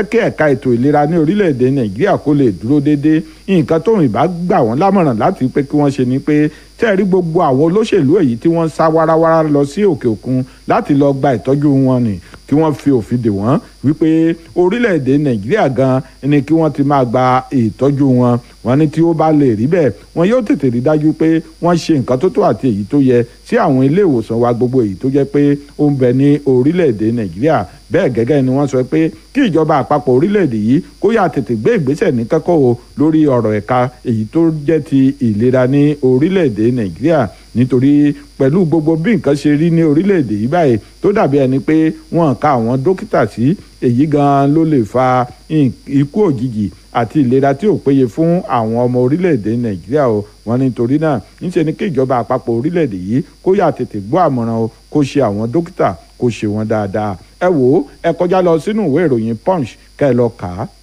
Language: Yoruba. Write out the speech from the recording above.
fẹ́ kí ẹ̀ka ètò ìlera ní orílẹ̀-èdè nàìjíríà kó lè dúró déédéé nǹkan tóun ìbá gbà wọ́n lámọ̀ràn láti pé kí wọ́n ṣe ni pé tẹ́ẹ̀rí gbogbo àwọn olóṣèlú èyí tí wọ́n ń sá wáráwárá lọ sí òkè òkun láti lọ gba ìtọ́jú wọn ni kí wọ́n fi òfin dè wọ́n wípé orílẹ̀-èdè nàìjíríà gan ni kí wọ́n ti máa gba ìtọ́jú wọn wọ́n ní tí ó bá lè rí bẹ́ẹ̀ wọn yóò tètè rí dájú pé wọ́n ṣe nǹkan tó tó àti èyí tó yẹ sí àwọn ilé ìwòsàn wa gbogbo èyí tó jẹ́ pé ó ń bẹ ní orílẹ̀-èdè nàìjíríà bẹ́ẹ̀ gẹ́gẹ́ ni wọ́n sọ pé kí ìjọba àpapọ̀ orílẹ̀-èdè yìí kó yà tètè gbé ìgbésẹ̀ ní kẹ́kọ̀ọ́ o lórí ọ̀rọ̀ ẹ̀ka èyí tó jẹ́ ti ìlera ní orílẹ̀-èdè nàìjíríà nítorí pẹ̀lú gbogbo bí nǹkan ṣe rí ní orílẹ̀-èdè yìí báyìí tó dàbí ẹni pé wọ́n ka àwọn dókítà sí èyí gan ló lè fa ikú òjijì àti ìlera tí ò péye fún àwọn ọmọ orílẹ̀-èdè nàìjíríà o wọ́n nítorí náà níṣẹ́ ni kí ìjọba àpapọ̀ orílẹ̀-èdè yìí kó yà tètè gbọ́ àmọ̀ràn o kó ṣe àwọn dókítà kó ṣe wọn dáadáa ẹ wò ó ẹ kọjá lọ sínú ìwé ìròyìn punch kẹ́ ẹ lọ kà á